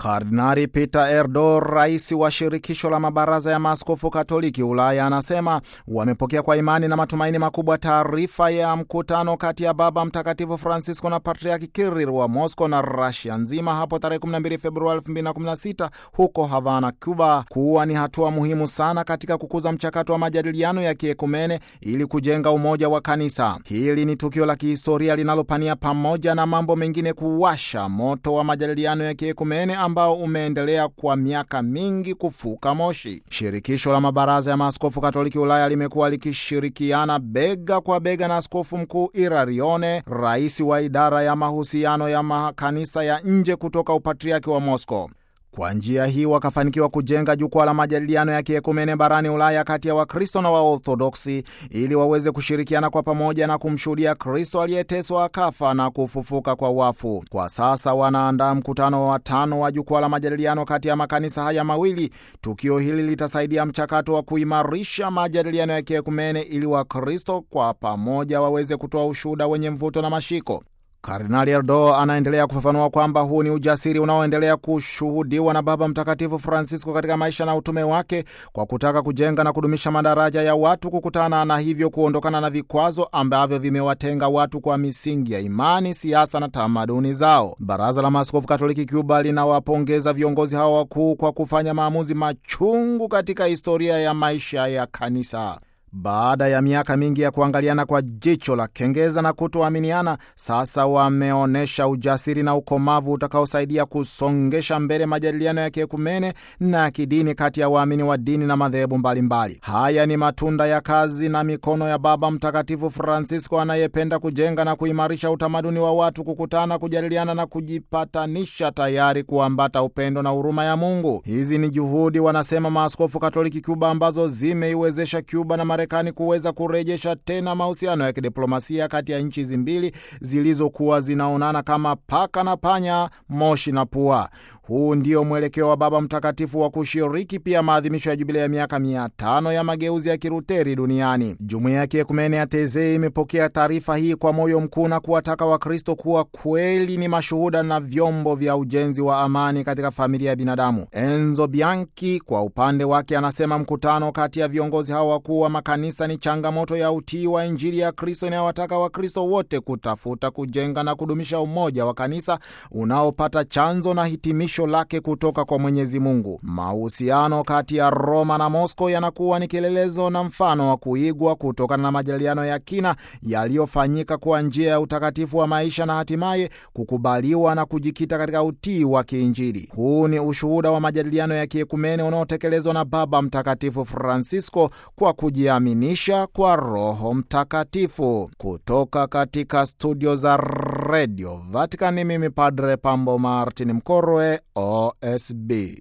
Kardinali Peter Erdo, rais wa shirikisho la mabaraza ya maaskofu Katoliki Ulaya, anasema wamepokea kwa imani na matumaini makubwa taarifa ya mkutano kati ya Baba Mtakatifu Francisco na Patriaki Kiril wa Moscow na Rasia nzima hapo tarehe 12 Februari 2016 huko Havana, Cuba, kuwa ni hatua muhimu sana katika kukuza mchakato wa majadiliano ya kiekumene ili kujenga umoja wa kanisa. Hili ni tukio la kihistoria linalopania pamoja na mambo mengine kuwasha moto wa majadiliano ya kiekumene ambao umeendelea kwa miaka mingi kufuka moshi. Shirikisho la mabaraza ya maaskofu Katoliki Ulaya limekuwa likishirikiana bega kwa bega na askofu mkuu Irarione, rais wa idara ya mahusiano ya makanisa ya nje kutoka upatriaki wa Moscow. Kwa njia hii wakafanikiwa kujenga jukwaa la majadiliano ya kiekumene barani Ulaya kati ya Wakristo na Waorthodoksi ili waweze kushirikiana kwa pamoja na kumshuhudia Kristo aliyeteswa akafa na kufufuka kwa wafu. Kwa sasa wanaandaa mkutano wa tano wa jukwaa la majadiliano kati ya makanisa haya mawili. Tukio hili litasaidia mchakato wa kuimarisha majadiliano ya kiekumene ili Wakristo kwa pamoja waweze kutoa ushuhuda wenye mvuto na mashiko. Kardinali Erdo anaendelea kufafanua kwamba huu ni ujasiri unaoendelea kushuhudiwa na Baba Mtakatifu Francisco katika maisha na utume wake kwa kutaka kujenga na kudumisha madaraja ya watu kukutana na hivyo kuondokana na vikwazo ambavyo vimewatenga watu kwa misingi ya imani, siasa na tamaduni zao. Baraza la Maaskofu Katoliki Cuba linawapongeza viongozi hao wakuu kwa kufanya maamuzi machungu katika historia ya maisha ya kanisa. Baada ya miaka mingi ya kuangaliana kwa jicho la kengeza na kutoaminiana, sasa wameonyesha ujasiri na ukomavu utakaosaidia kusongesha mbele majadiliano ya kiekumene na ya kidini kati ya waamini wa dini na madhehebu mbalimbali. Haya ni matunda ya kazi na mikono ya Baba Mtakatifu Francisco anayependa kujenga na kuimarisha utamaduni wa watu kukutana, kujadiliana na kujipatanisha, tayari kuambata upendo na huruma ya Mungu. Hizi ni juhudi, wanasema maaskofu Katoliki Cuba, ambazo zimeiwezesha Cuba na Marekani kuweza kurejesha tena mahusiano ya kidiplomasia kati ya nchi hizi mbili zilizokuwa zinaonana kama paka na panya, moshi na pua. Huu ndio mwelekeo wa Baba Mtakatifu wa kushiriki pia maadhimisho ya jubilei ya miaka mia tano ya mageuzi ya Kiruteri duniani. Jumuiya ya Kiekumene ya Tezei imepokea taarifa hii kwa moyo mkuu na kuwataka Wakristo kuwa kweli ni mashuhuda na vyombo vya ujenzi wa amani katika familia ya binadamu. Enzo Bianchi kwa upande wake anasema mkutano kati ya viongozi hao wakuu wa makanisa ni changamoto ya utii wa Injili ya Kristo inayowataka Wakristo wote kutafuta kujenga na kudumisha umoja wa kanisa unaopata chanzo na hitimisho lake kutoka kwa Mwenyezi Mungu. Mahusiano kati ya Roma na Moscow yanakuwa ni kielelezo na mfano wa kuigwa kutokana na majadiliano ya kina yaliyofanyika kwa njia ya utakatifu wa maisha na hatimaye kukubaliwa na kujikita katika utii wa kiinjili. Huu ni ushuhuda wa majadiliano ya kiekumene unaotekelezwa na Baba Mtakatifu Francisco kwa kujiaminisha kwa Roho Mtakatifu. Kutoka katika studio za redio Vatican, mimi Padre Pambo Martin Mkorwe, OSB.